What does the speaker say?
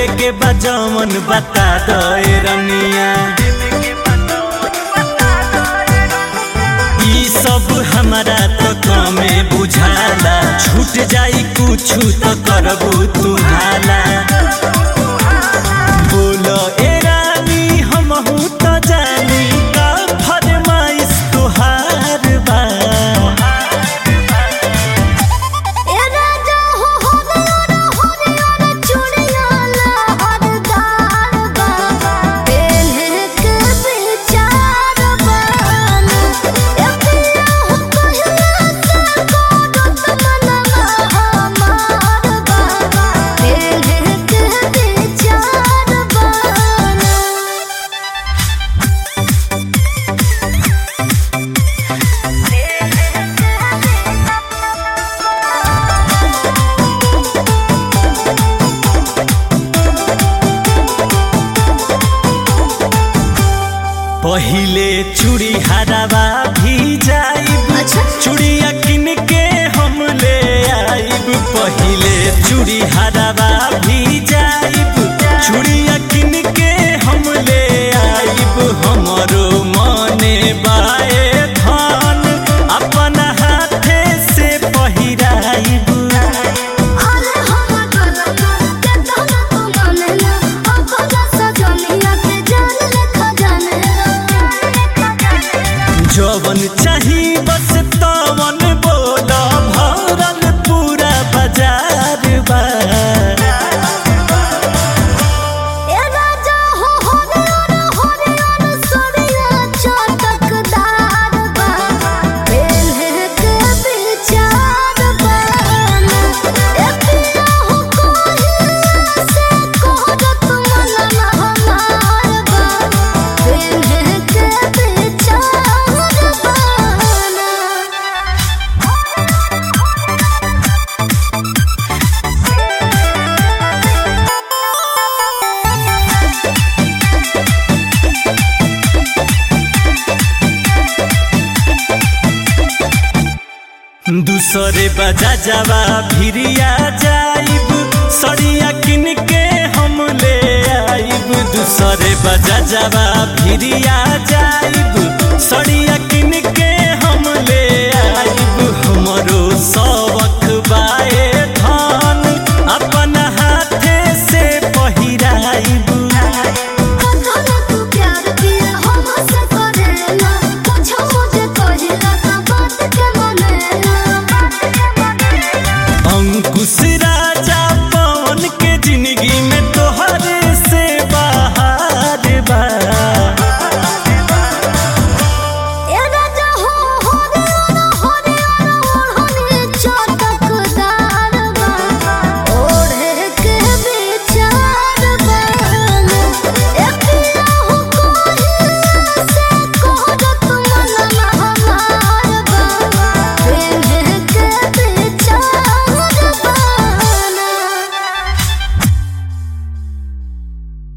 लेवे के बजमन बता दे रनिया ई सब हमारा तो कमे बुझाला छूट जाई कुछ तो करबू तू हाला बोलो ए रानी हमहू तो जानी का फरमाइश तुहार बा ए राजा हो हरियर हरियर चूड़िया लहरदार बा पेन्हे के विचार बान ए पिया हो कहिया से करत मनवा हमार बा पेन्हे के विचार बान पहिले चूड़ी हरावा भी जाइब अच्छा चूड़िया किन के हम ले आइब पहिले चूड़ी हरावा भी जाइब चूड़िया किन के हम ले आइब हमरो मने बाए धन अपन हाथे से पहिराइब अरे हम गलना के तोला तू मानेला अपना सजनिया के जान लेखा जानेला जवन चाही बस तवन बोल भरल पूरा बाजार बा ए राजा हो हरियर हरियर सरिया चटकदार बा पेन्हे के विचार बान ए पिया हो कहिया से करत मनवा हमार बा पेन्हे के विचार बान दूसरे बजा जावा भिरिया जाइब सड़िया किन के हम ले आइब दूसरे बजा जावा भिरिया